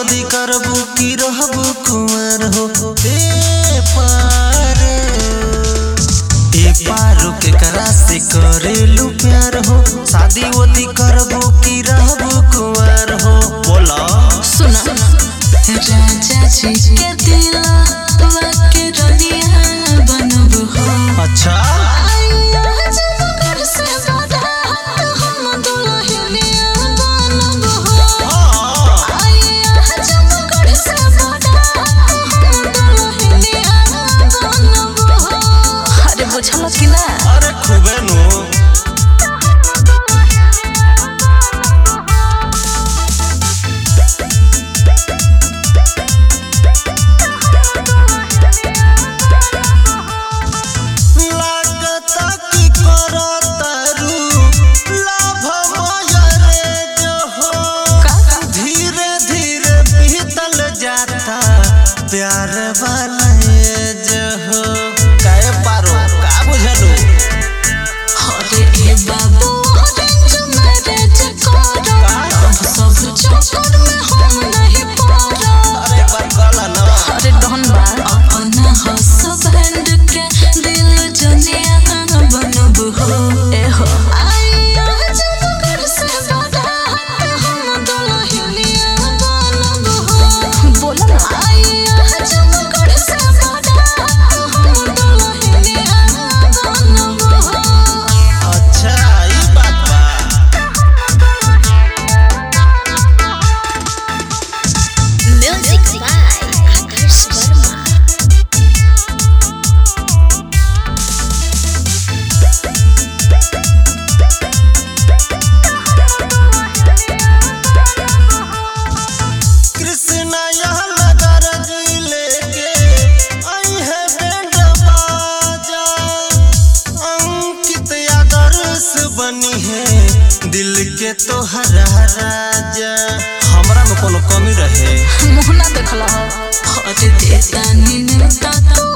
शादी करबू की रहबू कुंवर हो ए पार ए पारो के करा से करेलू प्यार हो शादी वोदी करबू की रहबू कुंवर हो बोला सुना राजा जी के दिला के रनिया बनब हो अच्छा आइया जब घर से बारात हम दुल्हनिया बनब हो हाँ, आइया जब घर से बारात हम दुल्हनिया बनब हो अरे बुझल कि ना अरे खूबे नु लागता की करतारू लाभ मयरे जो हो का धीरे धीरे बीतल जाता प्यार वाला एज हो काहे पारो का बुझलू अरे ए बाबू ऑरेंज मैरिज करो सब चक्कर में हम नहीं पड़ो अरे बरगला ना अरे डॉन बा अपना हस्बैंड के दिल जनिया बनब हो ए हो आइया जब घर से बारात हम दुल्हनिया बनब हो बोला ना आइया जब घर से बारात हम दुल्हनिया बनब हो अच्छा ई बात बा Music by Adarsh Verma. Krishna यह नगर जी लेके आई है बैंड बाजा अंकित आदर्श बनी है दिल के तो हरा राजा हमरा में कोनो कमी रहे मुहना देखला हो अरे देता नी नेता तो